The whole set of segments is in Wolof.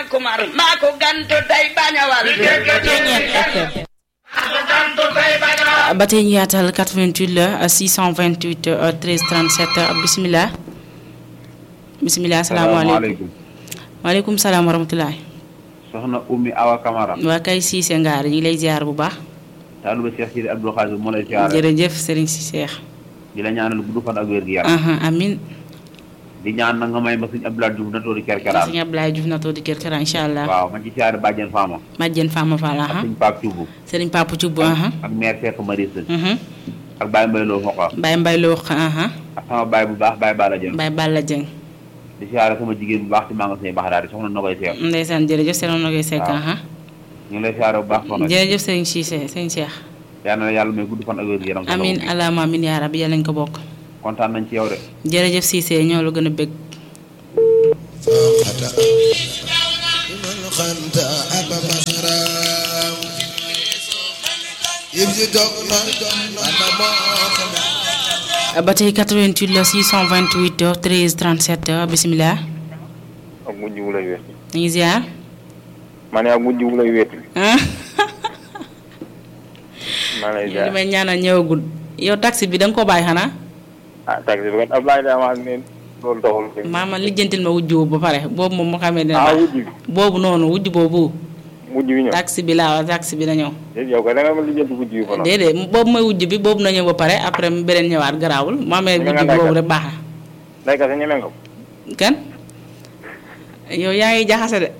kumar maa ko gantu tey bañawal ba tey ñu yaatal 88 la 628 13 37 bisimilah. bisimilah salaamaaleykum maaleykum salaam wa rahmatulah. soxna Oumy Awa Camara. waa kay Cissé Ngaar ñu ngi lay ziar bu baax. taalu ba Cheikh Sidi Abdou Khadir moo lay ziar. jërëjëf Serigne si Cheikh. di la ñaanal gudd fan ak wér gi yaram. amin di ñaan na nga may ma suñu Abdoulaye Diouf na toori kerkeraan. sëñ Abdoulaye Diouf na toog di kër kër incha allah. waaw ma ci siyaare Badiane Fama. Majjen Fama Fall. ak suñu Pape Thioub. Serigne Papa Thioub. ak maire Cheikh Marissa. ak Baye Mbaye Lo Foqa. Baye Mbaye Lo Foqa. ak sama baay bu baax Baye Balla Dieng. Baye Balla Dieng. di siyaare sama jigéen bu baax ci magasin yi baax daal di soxna Nogoy Seck. ndeysaan jërëjëf seen Nogoy Seck. ñu ngi lay siyaare bu baax soxna. jërëjëf Serigne Cissé Serigne Cheikh. yal na yàlla may gudd fan ak wér gi yaram. amin alaama amin yaa rabbi yàlla nañ ko bokk. kontaan nañ ci yow de. jërëjëf Cissé ñoo la gën a bëgg. ba tey 88 la 628 13 37 bisimilah. ak mujj wu lay wéet. ñu ngi ziar. ma ne ak mujj wu lay wéet. maa lay ziar li may ñaanal ñëwagul yow taxi bi da nga ko bàyyi xanaa. ah taxi bi kat Ablaye daa wax ne loolu doxul. maama lijjantil ma wujj boobu ba pare boobu moom moo xamee dina ah baax wujj bi boobu noonu wujj boobu. mujj bi ñëw. taxi bi laa wax taxi bi na ñëw. déedéet yow kay da nga ma lijjanti wujj bi fa noonu. déedéet boobu mooy wujj bi boobu na ñëw ba pare après beneen ñëwaat garaawul mu amee Ñeme wujj nga bi boobu ndaykat. rek baax na. ndeyka sa ñeme nga ko. kan yow yaa ngi jaxase de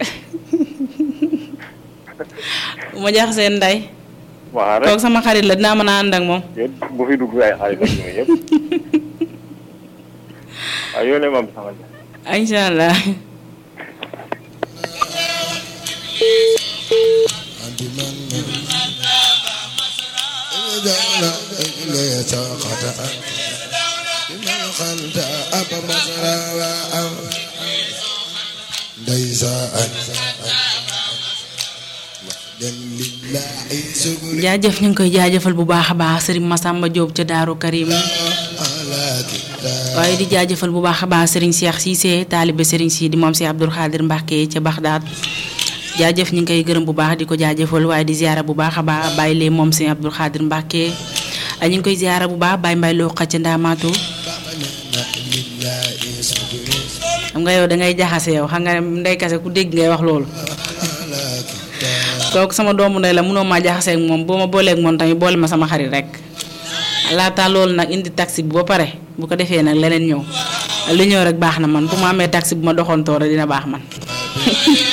bu ma jaxasee nday waxal rek kooku sama xarit la dinaa mën a ànd ak moom. yéen bu fi dugg ay xarit ak ñoom yëpp. waaw yónnee ma sama ja. incha allah. jaajëf ñu ngi koy jaajëfal bu baax a baax Serigne Massamba Diop ca Daaru Karim waaye di jaajëfal bu baax a baax Serigne Cheikh Cissé taalibe Serigne si di moom si Abdoul Khadir Mbacke ca Baxdaad jaajëf ñu ngi koy gërëm bu baax di ko jaajëfal waaye di ziara bu baax a baax bàyyi lee moom si Abdoul Khadir Mbacke ñu ngi koy ziara bu baax bàyyi mbay loo ca Ndaamaatu xam nga yow da ngay jaxase yow xam nga ne ndey kase ku dégg ngay wax loolu kooku sama doomu ndey la mënoo maa jaxasee ak moom boo ma booleeg moom tamit boole ma sama xarit rek laata loolu nag indi taxi bi ba pare bu ko defee nag leneen ñëw li ñëw rek baax na man bu ma amee taxi bu ma doxantoo rek dina baax man